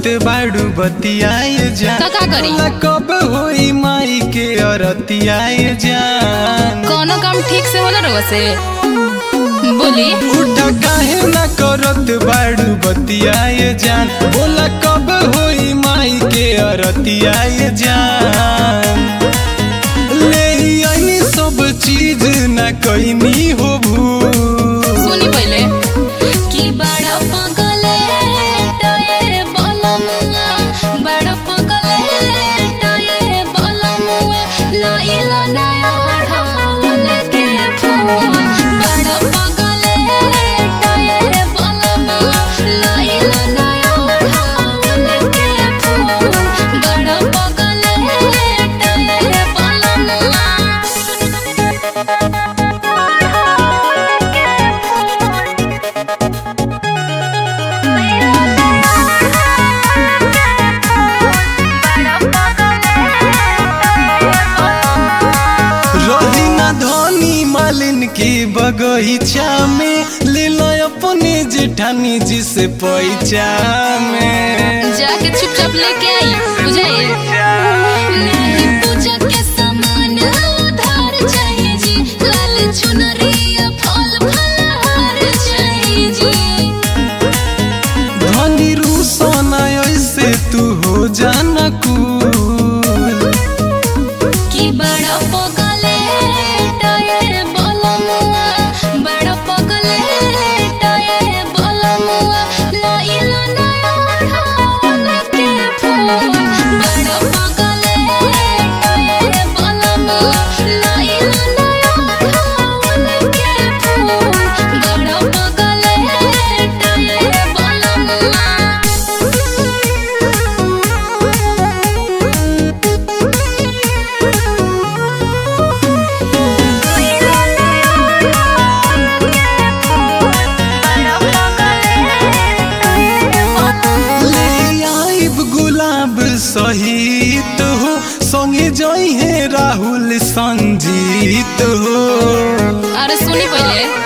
बाड़ू बतियाए जा तो का करी? बोला कब होई माई के अरतियाए जान कोनो काम ठीक से होला रउआ से बोली उठा काहे ना करत बाड़ू बतियाए जान बोला कब होई माई के अरतियाए जान ले आई सब चीज ना कईनी हो भूल सुनी पहले कि बड़ा पगले टये बलमुआ बड़ा पगले टये बलमुआ लाइला नया ढाल के फूल बड़ा पगले टये बलमुआ लाइला नया ढाल के फूल बड़ा पगले टये बलमुआ रही ना धनी मालिन की बगीचा में ले लो अपने जेठानी जी से पैचा में जाके चुपचाप लेके आई बुझाइए नहीं पूजा के सामान उधार चाहिए जी लाल चुनरिया फल फलहार चाहिए जी धनी रूसना ऐसे तू हो जाना कूल कि बड़ा पगले टये बलमुआ बड़ा पगले टये बलमुआ लाइला नया ढाल के फूल बड़ा पगले टये बलमुआ लाइला नया ढाल के फूल बड़ा पगले टये बलमुआ ले आइब गुलाब सहित हो संगे जई है राहुल संजीत हो अरे सुनी पहले